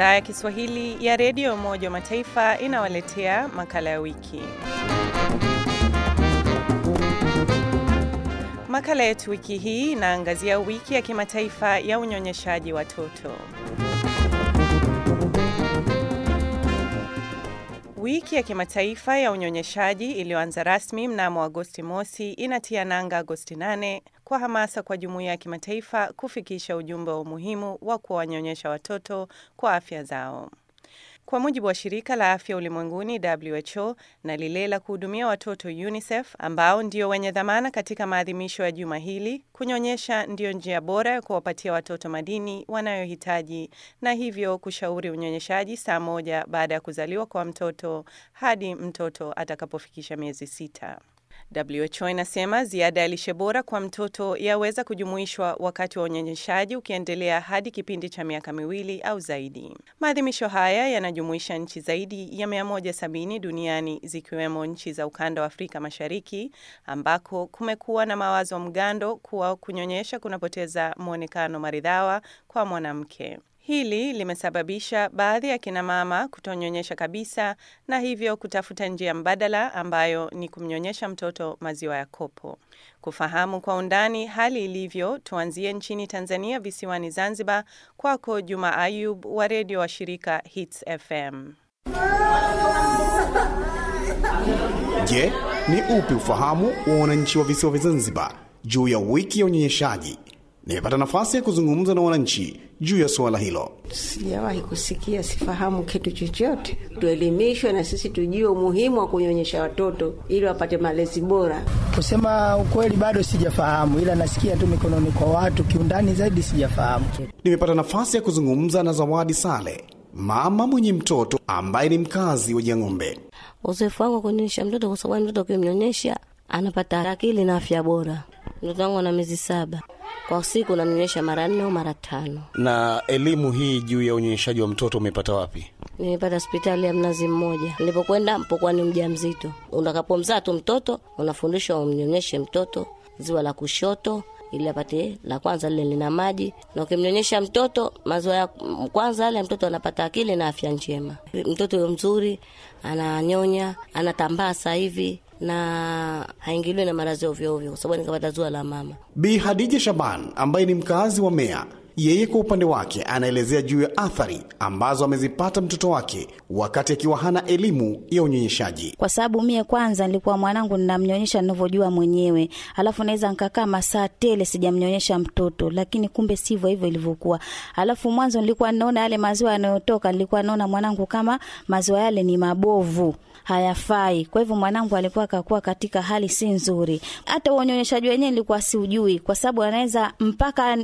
Idhaa ya Kiswahili ya redio ya Umoja wa Mataifa inawaletea makala ya wiki. Makala yetu wiki hii inaangazia wiki ya kimataifa ya unyonyeshaji watoto. Wiki ya kimataifa ya unyonyeshaji iliyoanza rasmi mnamo Agosti mosi inatia nanga Agosti 8 kwa hamasa kwa jumuiya ya kimataifa kufikisha ujumbe wa umuhimu wa kuwanyonyesha watoto kwa afya zao. Kwa mujibu wa shirika la afya ulimwenguni WHO na lile la kuhudumia watoto UNICEF, ambao ndio wenye dhamana katika maadhimisho ya juma hili, kunyonyesha ndiyo njia bora ya kuwapatia watoto madini wanayohitaji na hivyo kushauri unyonyeshaji saa moja baada ya kuzaliwa kwa mtoto hadi mtoto atakapofikisha miezi sita. WHO inasema ziada ya lishe bora kwa mtoto yaweza kujumuishwa wakati wa unyonyeshaji ukiendelea hadi kipindi cha miaka miwili au zaidi. Maadhimisho haya yanajumuisha nchi zaidi ya 170 duniani zikiwemo nchi za ukanda wa Afrika Mashariki ambako kumekuwa na mawazo mgando kuwa kunyonyesha kunapoteza mwonekano maridhawa kwa mwanamke. Hili limesababisha baadhi ya kina mama kutonyonyesha kabisa na hivyo kutafuta njia mbadala ambayo ni kumnyonyesha mtoto maziwa ya kopo. Kufahamu kwa undani hali ilivyo, tuanzie nchini Tanzania, visiwani Zanzibar. Kwako Juma Ayub wa redio wa shirika Hits FM. Je, ni upi ufahamu wa wananchi wa visiwa vya Zanzibar juu ya wiki ya unyonyeshaji? Nimepata nafasi ya kuzungumza na wananchi juu ya suala hilo. Sijawahi kusikia, sifahamu kitu chochote. Tuelimishwe na sisi tujue umuhimu wa kunyonyesha watoto ili wapate malezi bora. Kusema ukweli, bado sijafahamu, ila nasikia tu mikononi kwa watu. Kiundani zaidi sijafahamu. Nimepata nafasi ya kuzungumza na Zawadi Sale, mama mwenye mtoto ambaye ni mkazi wa Jang'ombe. Uzoefu wangu wa kunyonyesha mtoto, kwa sababu mtoto ukimnyonyesha anapata akili na afya bora. Mtoto wangu ana miezi saba kwa siku namnyonyesha mara nne au mara tano. Na elimu hii juu ya unyonyeshaji wa mtoto umepata wapi? Nimepata hospitali ya Mnazi Mmoja nilipokwenda mpokuwa ni mja mzito. Utakapomzaa tu mtoto unafundishwa umnyonyeshe mtoto ziwa la kushoto ili apate la kwanza lile lina maji, na ukimnyonyesha mtoto maziwa ya kwanza yale, mtoto anapata akili na afya njema. Mtoto huyo mzuri ananyonya, anatambaa sasa hivi na haingiliwi na maradhi ovyo ovyo, kwa sababu nikapata ziwa la mama. Bi Hadija Shaban ambaye ni mkazi wa Mea, yeye kwa upande wake anaelezea juu ya athari ambazo amezipata mtoto wake wakati akiwa hana elimu ya unyonyeshaji. Kwa sababu mie kwanza nilikuwa mwanangu ninamnyonyesha ninavyojua mwenyewe, alafu naweza nikakaa masaa tele sijamnyonyesha mtoto, lakini kumbe sivyo hivyo ilivyokuwa. Alafu mwanzo nilikuwa naona yale maziwa yanayotoka, nilikuwa naona mwanangu kama maziwa yale ni mabovu hayafai. Kwa hivyo mwanangu alikuwa akakuwa katika hali si nzuri. Hata unyonyeshaji wenyewe nilikuwa siujui, kwa sababu anaweza mpaka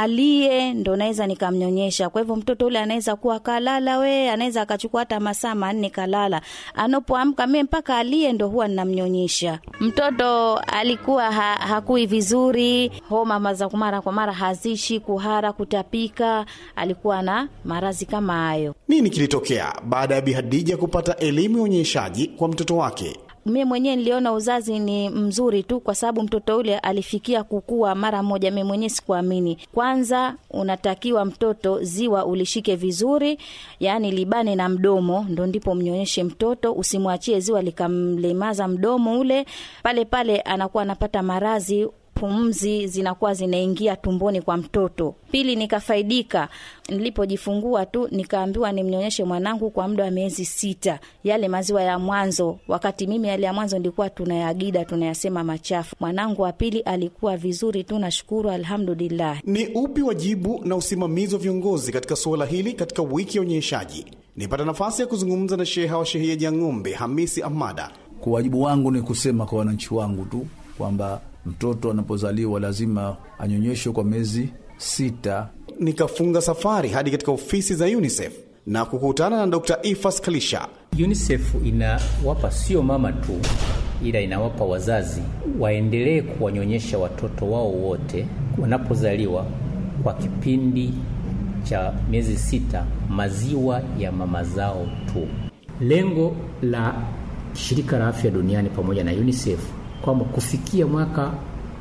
alie ndo naweza nikamnyonyesha. Kwa hivyo mtoto ule anaweza kuwa kalala, we anaweza akachukua hata masaa manne kalala, anapoamka mie mpaka alie ndo huwa ninamnyonyesha. Mtoto alikuwa ha, hakui vizuri, homa za mara kwa mara hazishi, kuhara, kutapika, alikuwa na maradhi kama hayo. Nini kilitokea baada ya Bi Hadija kupata elimu ya unyonyeshaji kwa mtoto wake? Mie mwenyewe niliona uzazi ni mzuri tu, kwa sababu mtoto ule alifikia kukua mara moja. Mie mwenyewe sikuamini. Kwanza unatakiwa mtoto ziwa ulishike vizuri, yaani libane na mdomo, ndo ndipo mnyonyeshe mtoto. Usimwachie ziwa likamlemaza mdomo ule, pale pale anakuwa anapata maradhi pumzi zinakuwa zinaingia tumboni kwa mtoto. Pili, nikafaidika nilipojifungua tu, nikaambiwa nimnyonyeshe mwanangu kwa muda wa miezi sita, yale maziwa ya mwanzo. Wakati mimi yale ya mwanzo nilikuwa tunayagida tunayasema machafu. Mwanangu wa pili alikuwa vizuri tu, nashukuru alhamdulillah. Ni upi wajibu na usimamizi wa viongozi katika suala hili katika wiki ya unyonyeshaji? Nipata nafasi ya kuzungumza na sheha wa shehia Jang'ombe, Hamisi Ahmada. Kwa wajibu wangu ni kusema kwa wananchi wangu tu kwamba mtoto anapozaliwa lazima anyonyeshwe kwa miezi sita. Nikafunga safari hadi katika ofisi za UNICEF na kukutana na Dr. Ifas Kalisha. UNICEF inawapa sio mama tu, ila inawapa wazazi waendelee kuwanyonyesha watoto wao wote wanapozaliwa kwa kipindi cha miezi sita, maziwa ya mama zao tu. Lengo la shirika la afya duniani pamoja na UNICEF kwamba kufikia mwaka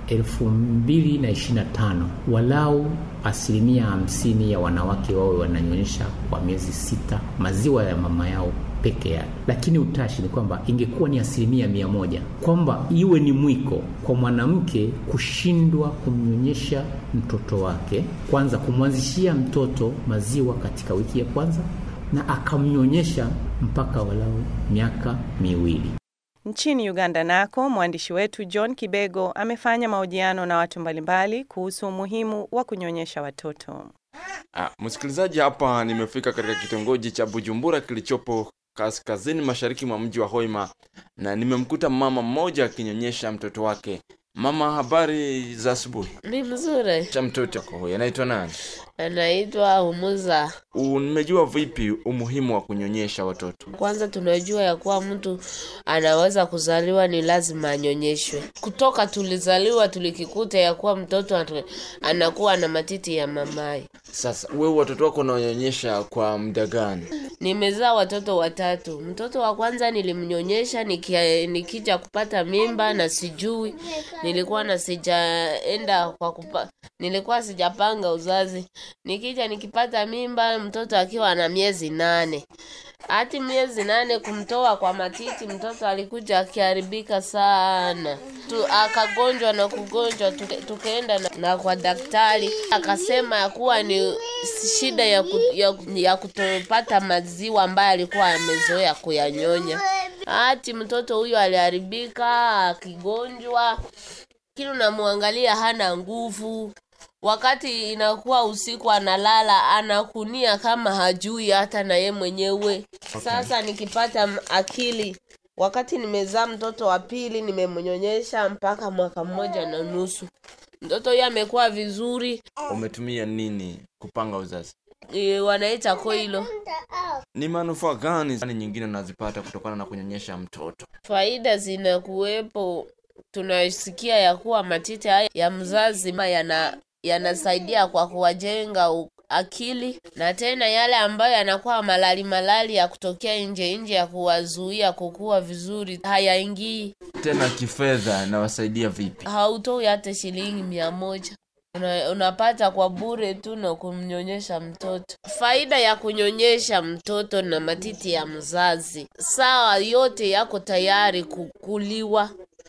elfu mbili na ishirini na tano walau asilimia hamsini ya wanawake wawe wananyonyesha kwa miezi sita maziwa ya mama yao peke yake, lakini utashi ni kwamba ingekuwa ni asilimia mia moja, kwamba iwe ni mwiko kwa mwanamke kushindwa kumnyonyesha mtoto wake, kwanza kumwanzishia mtoto maziwa katika wiki ya kwanza na akamnyonyesha mpaka walau miaka miwili. Nchini Uganda nako mwandishi wetu John Kibego amefanya mahojiano na watu mbalimbali kuhusu umuhimu wa kunyonyesha watoto. Ah, msikilizaji, hapa nimefika katika kitongoji cha Bujumbura kilichopo kaskazini mashariki mwa mji wa Hoima na nimemkuta mama mmoja akinyonyesha mtoto wake. Mama, habari za asubuhi. Ni mzuri. Cha mtoto wako huyo anaitwa nani? Anaitwa Humuza. Umejua vipi umuhimu wa kunyonyesha watoto? Kwanza tunajua ya kuwa mtu anaweza kuzaliwa ni lazima anyonyeshwe. Kutoka tulizaliwa tulikikuta ya kuwa mtoto atu- anakuwa na matiti ya mamai. Sasa wewe watoto wako unawanyonyesha kwa muda gani? Nimezaa watoto watatu. Mtoto wa kwanza nilimnyonyesha nikia, nikija kupata mimba na sijui, nilikuwa na sijaenda kwa kupa, nilikuwa sijapanga uzazi. Nikija nikipata mimba mtoto akiwa na miezi nane hati miezi nane kumtoa kwa matiti, mtoto alikuja akiharibika sana tu, akagonjwa na kugonjwa, tuke, tukaenda na, na kwa daktari akasema ya kuwa ni shida ya, ku, ya, ya kutopata maziwa ambayo alikuwa amezoea kuyanyonya. Hati mtoto huyo aliharibika akigonjwa, kila unamwangalia hana nguvu wakati inakuwa usiku analala anakunia kama hajui hata na ye mwenyewe okay. Sasa nikipata m- akili wakati nimezaa mtoto wa pili nimemnyonyesha mpaka mwaka mmoja na nusu mtoto huyo amekuwa vizuri Umetumia nini kupanga uzazi? e, wanaita koilo Ni manufaa gani gani nyingine unazipata kutokana na kunyonyesha mtoto? faida zinakuwepo tunasikia ya kuwa matiti haya ya mzazi ma yana yanasaidia kwa kuwajenga u- akili na tena yale ambayo yanakuwa malali malali ya kutokea nje nje ya kuwazuia kukua vizuri hayaingii Tena kifedha inawasaidia vipi? hautoi hata shilingi mia moja Una, unapata kwa bure tu na kumnyonyesha mtoto. Faida ya kunyonyesha mtoto na matiti ya mzazi, sawa, yote yako tayari kukuliwa,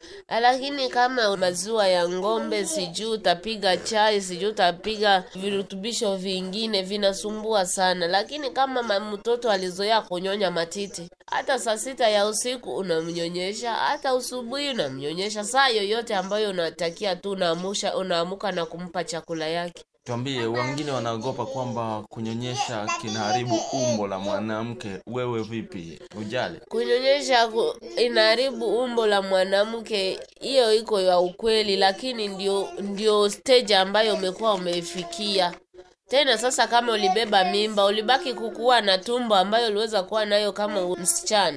lakini kama maziwa ya ng'ombe, sijui utapiga chai, sijui utapiga virutubisho vingine, vinasumbua sana. Lakini kama ma- mtoto alizoea kunyonya matiti, hata saa sita ya usiku unamnyonyesha, hata usubuhi unamnyonyesha, saa yoyote ambayo unatakia tu, unaamusha unaamuka na kumpa chakula yake. Tuambie, wengine wanaogopa kwamba kunyonyesha kinaharibu umbo la mwanamke. Wewe vipi? Ujali? Kunyonyesha ku- inaharibu umbo la mwanamke, hiyo iko ya ukweli, lakini ndio ndio stage ambayo umekuwa umeifikia. Tena sasa, kama ulibeba mimba, ulibaki kukuwa na tumbo ambayo uliweza kuwa nayo kama msichana.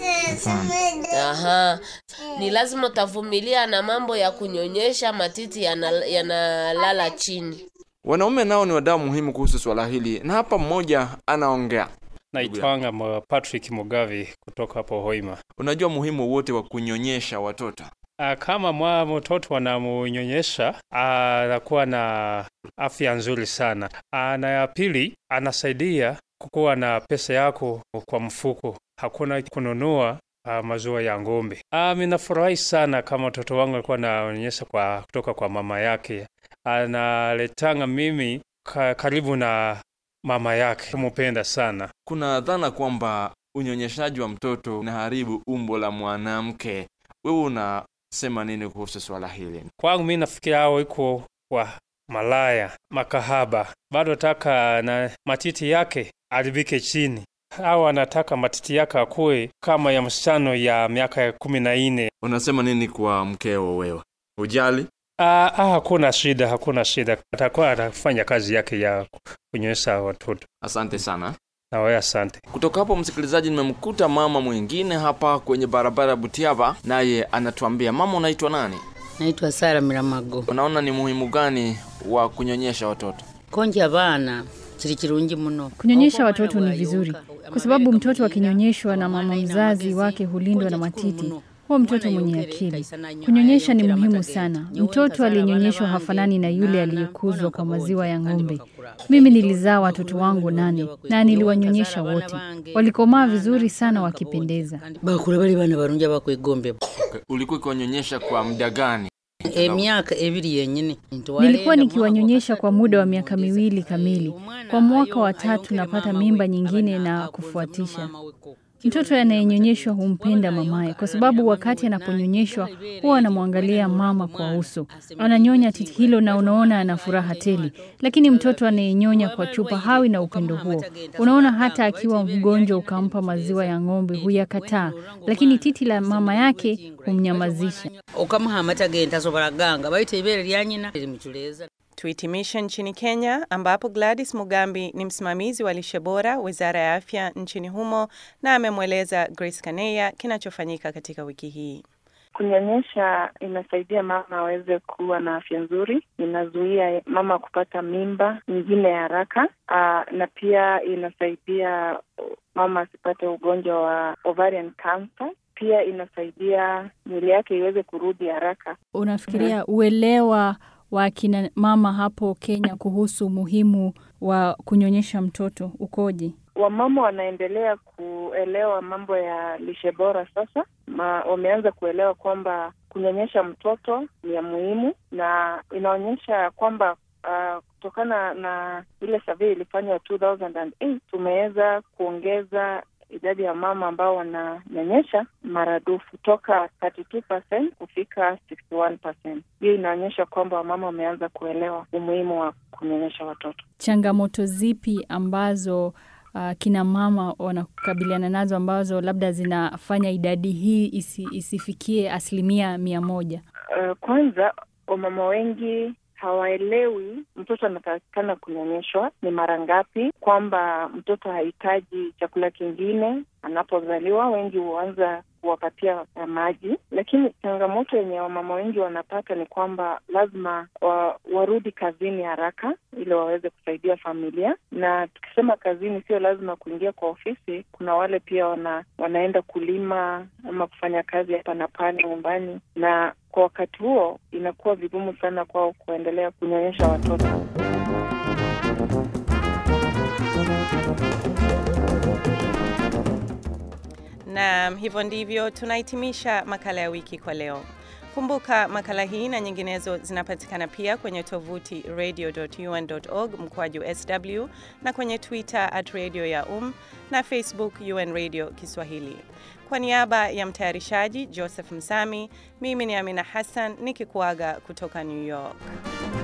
Aha, ni lazima utavumilia na mambo ya kunyonyesha, matiti yana- yanalala chini. Wanaume nao ni wadau muhimu kuhusu swala hili, na hapa mmoja anaongea. Naitwanga Mo- Patrick Mugavi kutoka hapo Hoima. Unajua muhimu wote wa kunyonyesha watoto? Ah, Kama mwa mtoto anamunyonyesha anakuwa na afya nzuri sana. Ah, Na ya pili anasaidia kukuwa na pesa yako kwa mfuko, hakuna kununua ah, maziwa ya ng'ombe. Ah, Minafurahi sana kama mtoto wangu alikuwa ananyonyesha kwa kutoka kwa mama yake, analetanga mimi ka, karibu na mama yake, kumupenda sana. Kuna dhana kwamba unyonyeshaji wa mtoto unaharibu umbo la mwanamke. Wewe unasema nini kuhusu swala hili? Kwangu mi nafikiria hao iko wa malaya makahaba, bado taka na matiti yake aribike chini, au anataka matiti yake akuwe kama ya msichano ya miaka ya kumi na nne. Unasema nini kwa mkeo wewe? Ujali? Ah, ah, hakuna shida, hakuna shida, atakuwa anafanya kazi yake ya kunyonyesha watoto. Asante sana. Na wewe asante. Kutoka hapo msikilizaji, nimemkuta mama mwingine hapa kwenye barabara ya Butiaba, naye anatuambia. Mama, unaitwa nani? naitwa Sara Miramago. Unaona ni muhimu gani wa kunyonyesha watoto? konje abana kiri kirungi muno Kunyonyesha watoto ni vizuri kwa sababu mtoto akinyonyeshwa na mama mzazi wake hulindwa na matiti, huwa mtoto mwenye akili. Kunyonyesha ni muhimu sana. Mtoto aliyenyonyeshwa hafanani na yule aliyekuzwa kwa maziwa ya ng'ombe. Mimi nilizaa watoto wangu nane na niliwanyonyesha wote, walikomaa vizuri sana wakipendeza. bakura bali bana barungi abakwegombe Okay. Ulikuwa ukiwanyonyesha kwa muda gani? emyaka ebiri yenyini Nilikuwa nikiwanyonyesha kwa muda wa miaka miwili kamili. Kwa mwaka wa tatu napata mimba nyingine na kufuatisha. Mtoto anayenyonyeshwa humpenda mamaye kwa sababu wakati anaponyonyeshwa huwa anamwangalia mama kwa uso, ananyonya titi hilo na unaona ana furaha tele. Lakini mtoto anayenyonya kwa chupa hawi na upendo huo. Unaona, hata akiwa mgonjwa ukampa maziwa ya ng'ombe huyakataa, lakini titi la mama yake humnyamazisha. okamuha amata ge ntasobola ganga bayita ibeere lya nyina limuculeza Tuhitimishe nchini Kenya ambapo Gladys Mugambi ni msimamizi wa lishe bora Wizara ya Afya nchini humo na amemweleza Grace Kaneya kinachofanyika katika wiki hii. Kunyonyesha inasaidia mama aweze kuwa na afya nzuri, inazuia mama kupata mimba nyingine ya haraka, aa, na pia inasaidia mama asipate ugonjwa wa ovarian cancer. Pia inasaidia mwili yake iweze kurudi haraka. Unafikiria uelewa wa kina mama hapo Kenya kuhusu umuhimu wa kunyonyesha mtoto ukoje? Wamama wanaendelea kuelewa mambo ya lishe bora sasa. Ma, wameanza kuelewa kwamba kunyonyesha mtoto ni ya muhimu, na inaonyesha kwamba uh, kutokana na ile survey ilifanywa 2008 tumeweza kuongeza idadi ya mama ambao wananyonyesha maradufu toka 32% kufika 61%. Hiyo inaonyesha kwamba wamama wameanza kuelewa umuhimu wa kunyonyesha watoto. Changamoto zipi ambazo uh, kina mama wanakabiliana nazo ambazo labda zinafanya idadi hii isi, isifikie asilimia mia moja? Uh, kwanza wamama wengi hawaelewi mtoto anatakikana kunyonyeshwa ni mara ngapi, kwamba mtoto hahitaji chakula kingine anapozaliwa. Wengi huanza kuwapatia maji, lakini changamoto yenye wamama wengi wanapata ni kwamba lazima wa, warudi kazini haraka ili waweze kusaidia familia. Na tukisema kazini, sio lazima kuingia kwa ofisi. Kuna wale pia wana, wanaenda kulima ama kufanya kazi hapa na pale nyumbani, na kwa wakati huo inakuwa vigumu sana kwao kuendelea kunyonyesha watoto. Na hivyo ndivyo tunahitimisha makala ya wiki kwa leo. Kumbuka makala hii na nyinginezo zinapatikana pia kwenye tovuti radio.un.org mkwaju sw na kwenye Twitter at radio ya um na Facebook UN Radio Kiswahili. Kwa niaba ya mtayarishaji Joseph Msami, mimi ni Amina Hassan nikikuaga kutoka New York.